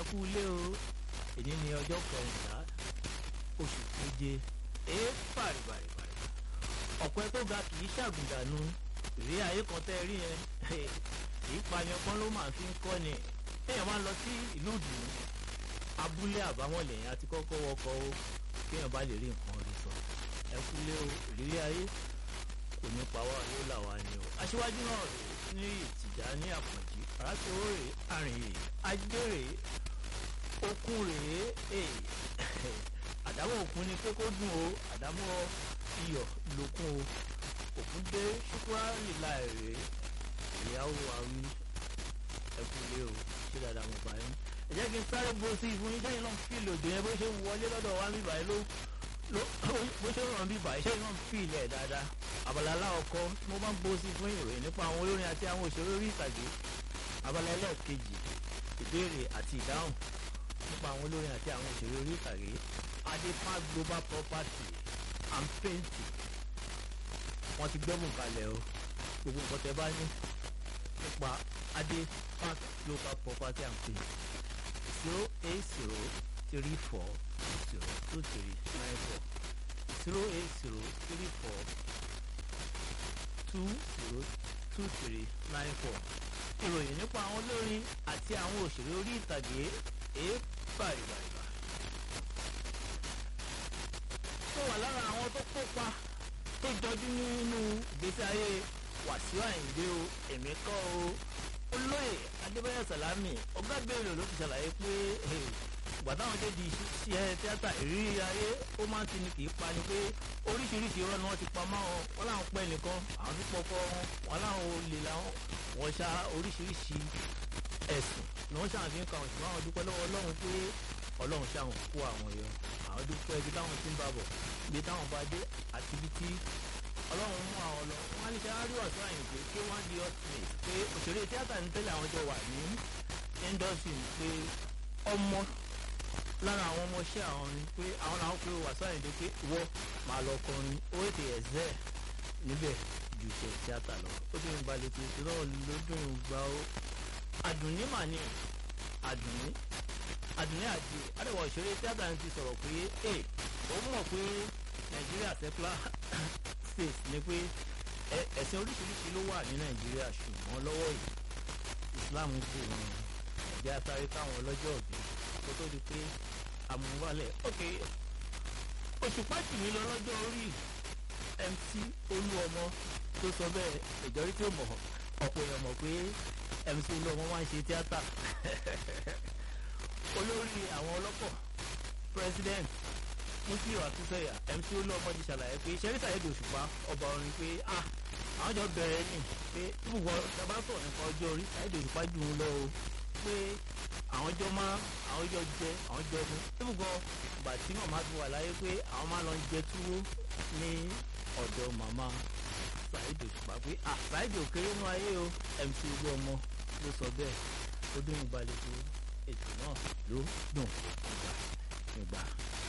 kú ilé o èyí ni ọjọ́ kẹrìnlá oṣù keje ee bàrìbàrìbàrì ọ̀pẹ tó ga kì í ṣàgùdànù ìrí ayé kan tẹ́ rí yẹn ìpànìyàn kan ló máa fi ń kọ́ ni téèyàn máa ń lọ sí ìlú ìdùnnú abúlé àbáwọn lẹ́yìn àti kọ́kọ́ wọkọ̀ o kéèyàn bá lè rí nǹkan rí sọ ẹ kúlé o ìrírí ayé kò ní pa wá yóò là wá ni o aṣíwájú náà rè ní ìtìjà ní àpọ̀jì aráṣẹ́wó rè àrìn rè ajé rè okun rè àdámọ̀ òkun ni pé kó dùn o àdámọ̀ iyọ̀ lókun o òkun dé ṣùkúrà lílà rè ìyàwó àwí ẹ kúlé o ṣé dáadáa mo bá yín ẹ jẹ́ kí n sáré bo sí ìfún yín sẹ́yìn náà fi lòdì yẹn bó ṣe ń wọlé lọ́dọ̀ wa mi báyìí ló ló bó ṣe ń ràn bí báyìí sẹ́yìn náà fi ilẹ̀ dáadáa abala aláwọ̀kọ́ tí mo bá ń bo sí fún ìròyìn nípa àwọn olórin àti àwọn òṣèré orí ìtàgé abala ẹlẹ́ẹ̀kejì ìbéèrè àti ìdáhùn nípa àwọn olórin àti àwọn òṣèré orí ìtàgé adepa global property and painting wọ́n ti gbẹ́bùn kalẹ̀ o gbogbo nǹkan tẹ bá ní nípa adepa global property and painting zero eight zero three four zero two three nine four zero eight zero three four two zero two three nine four ìròyìn nípa àwọn olórin àti àwọn òṣèré orí ìtàgé èé bàrìbàrìbà. tó wà lára àwọn tó kópa tó jọjú nínú ìgbésí ayé Wàsíù Àyìndé o èmi kọ́ o olóyè Adébáyọ̀ Sàlámì ọgá ìbéèrè ló fi ṣàlàyé pé ìgbà táwọn dé di iṣẹ́ tíátà ìrírí ayé ó máa ń tini kì í pa ni pé oríṣiríṣi irọ́ ni wọ́n ti pa máa wọn wọ́n láwọn pẹ́ nìkan àwọn tó pọkọ wọn wọ́n láwọn olè làwọn wọ́n ṣá oríṣiríṣi ẹ̀sùn ni wọ́n ṣàǹfì ń ka àwọn ṣùgbọ́n àwọn dúpẹ́ lọ́wọ́ Ọlọ́run pé Ọlọ́run ṣàwọn kó àwọn yọ àwọn dúpẹ́ ibi táwọn ti ń bá bọ̀ ibi táwọn bá dé àti ibi tí Ọlọ́run mú àwọn lọ wọ́n á ní ṣe àárí Wàsíù Àyìndé pé wọ́n di ultimate pé òṣèré tíátà ní tẹ́lẹ̀ àwọn jọ wà ní industry pé ọmọ lára àwọn ọmọọṣẹ́ àwọn ni pé àwọn làwọn pé Wàsíù Àyìndé pé wọ́ máa lọ kọrin ó ètè ẹ̀zẹ́ níbẹ̀ ju iṣẹ́ tíátà lọ ó ti ń balẹ̀ pé ìṣúná lódún gba ó àdùnní mà ní àdùnní àdùnní àti àdẹ̀wọ̀ òṣèré tíátà ti sọ̀rọ̀ pé ẹ òun mọ̀ pé Nàìjíríà secular state ni pé ẹ̀sìn oríṣiríṣi ló wà ní Nàìjíríà ṣùgbọ́n lọ́wọ́ yìí Islam kù wọn ẹ̀jẹ̀ àtàrí táwọn ọlọ́jọ́ òbí kó tó di pé àmúwálẹ̀ ok òṣùpá tì mí lọ lọ́jọ́ orí MC Olúọmọ tó sọ bẹ́ẹ̀ ìjọrí tí ó mọ̀ ọ̀pọ̀ èèyàn mọ̀ pé MC Olúọmọ máa ń ṣe tíátà olórí àwọn ọlọ́pọ̀ president Músíù Àtúnṣeyà MC Olúọmọ ti ṣàlàyé pé ṣẹ́ríṣà èdè òṣùpá ọba orin pé ah àwọn jọ bẹ̀rẹ̀ ní pé ibùgbọ́ tàbá sọ̀rọ̀ nípa ọjọ́ orí Saheed Òṣùpá jù ú lọ o pé àwọn jọ máa àwọn jọ jẹ àwọn jọ mu ibùgbọ́ ìgbà tí màmá ti wà láyé pé àwọn máa lọ jẹ túwó ní ọ̀dọ̀ màmá Saheed Òṣùpá pé ah Saheed òkèrè nú ayé o MC Olúọmọ ló sọ bẹ́ẹ̀ ó dún ìgbàlejò ètò náà ló dùn ìgbà ìgbà.